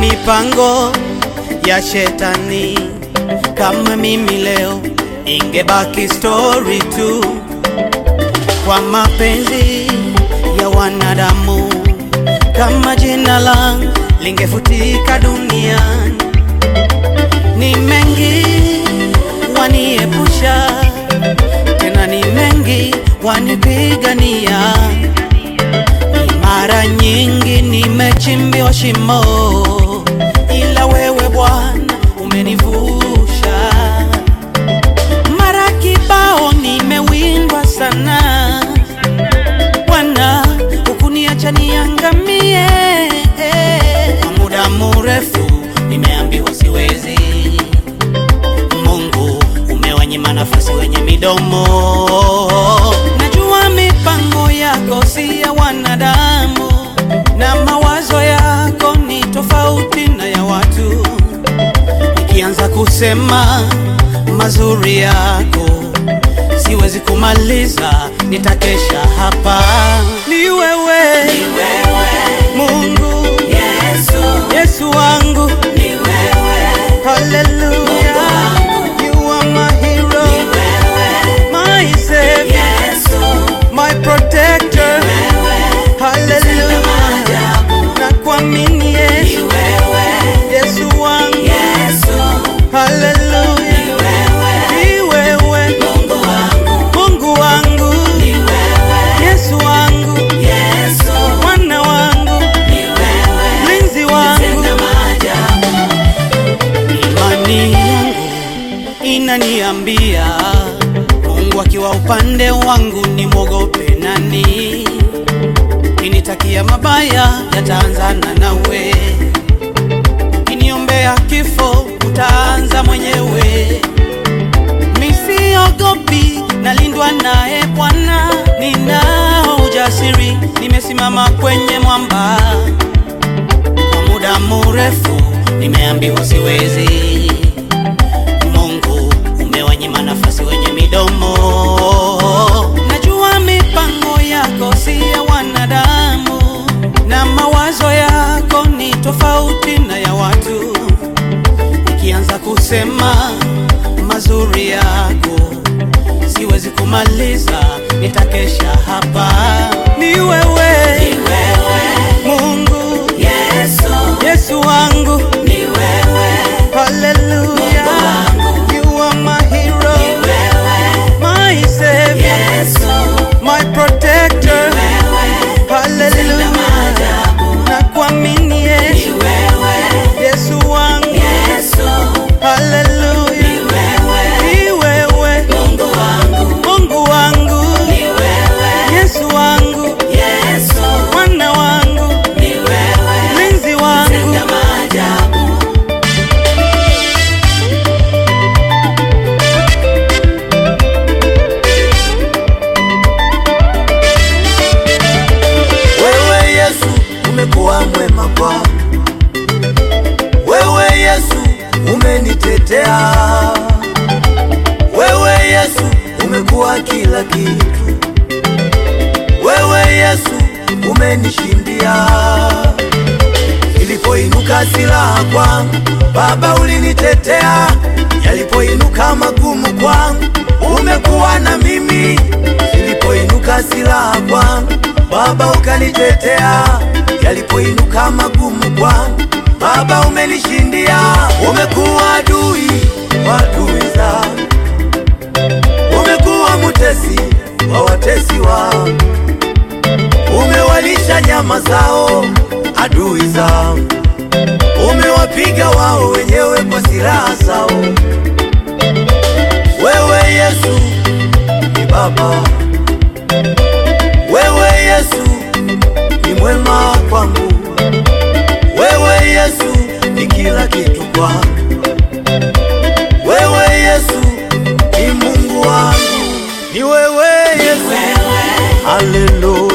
mipango ya shetani. Kama mimi leo ingebaki story tu, kwa mapenzi ya wanadamu, kama jina langu lingefutika duniani. Ni mengi waniepusha, tena ni mengi wanipigania. Mara nyingi nimechimbiwa shimo, ila wewe Bwana umenivusha. Mara kibao nimewindwa sana, Bwana hukuniacha niangamie. Kwa muda mrefu nimeambiwa siwezi, Mungu umewanyima nafasi wenye midomo. Najua mipango yako si ya wanadamu, na mawazo yako ni tofauti na ya watu. Nikianza kusema mazuri yako, siwezi kumaliza, nitakesha hapa. Ni wewe, Mungu, Yesu wangu, haleluya, you are my hero, my savior, my protector, haleluya, na kuamini Yesu, Yesu wangu, haleluya, ni wewe, Mungu wangu, Yesu wangu, Bwana wangu, mlinzi wangu, imani yangu inaniambia Mungu akiwa upande wangu nimwogope nani? Kinitakia mabaya yataanzana nawe, kiniombea kifo utaanza mwenyewe. Misiogopi, nalindwa naye Bwana, ninao ujasiri, nimesimama kwenye mwamba. Kwa muda mrefu nimeambiwa siwezi, Mungu umewanyima nafasi wenye midomo. Najua mipango yako si ya wanadamu, na mawazo yako ni tofauti na ya watu. Nikianza kusema mazuri yako, siwezi kumaliza, nitakesha hapa. Ni wewe, Mungu, Yesu wangu, haleluya, you are my hero, my savior, my protector, haleluya, na kuamini Yesu, Yesu wangu, haleluya, ni wewe, Mungu wangu, Yesu wangu, Bwana wangu, mlinzi wangu, Wewe Yesu umekuwa mwema kwangu, wewe Yesu umenitetea, wewe Yesu umekuwa kila kitu, wewe Yesu umenishindia. Ilipoinuka silaha kwangu, Baba ulinitetea, yalipoinuka magumu kwangu, umekuwa na mimi. Ilipoinuka silaha kwangu, Baba ukanitetea, yalipoinuka magumu kwangu, Baba umenishindia. Umekuwa adui wa adui zangu, umekuwa mutesi wa watesi wangu, umewalisha nyama zao adui zangu, umewapiga wao wenyewe kwa silaha zao. Wewe Yesu ni Baba, wewe Yesu ni mwema kwangu, wewe Yesu ni kila kitu kwangu, wewe Yesu ni Mungu wangu, ni wewe Yesu, haleluya.